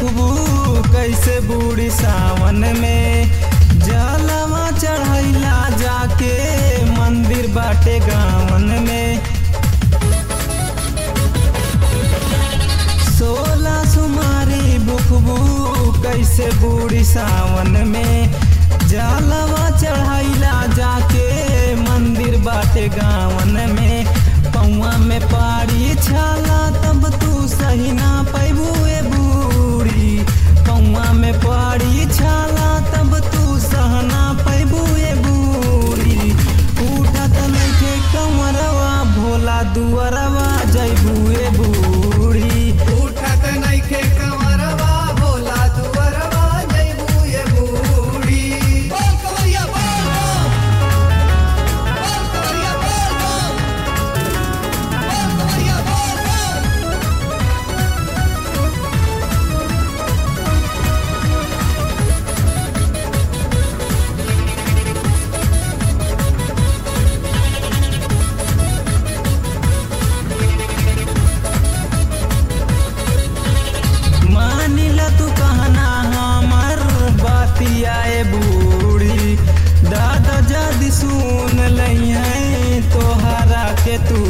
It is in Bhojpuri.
बुखबू कैसे बूढ़ी सावन में जलवा चढ़ैला जाके मंदिर बाटे गावन में सोलह सुमारी बुखबू कैसे बूढ़ी सावन में जलवा चढ़ैला जाके मंदिर बाटे गावन में पौआ में पाड़ी छाला तब तू सही ना पैबू ए बूढ़ी पौआ में पाड़ी छाला तब तू सहना पैबू ए बूढ़ी उठत नइखे कमरवा भोला दुअरवा जैबू ए बूढ़ी उठत नइखे कंवरवा भोला दुअरवा जइबू ये बूढ़ी बोल कवरिया बोल बोल बोल कवरिया बोल बोल बोल कवरिया बोल बोल मानिल तू कहना हमर बातिया ए बूढ़ी दादा जदी सुन लई है तोहरा के तू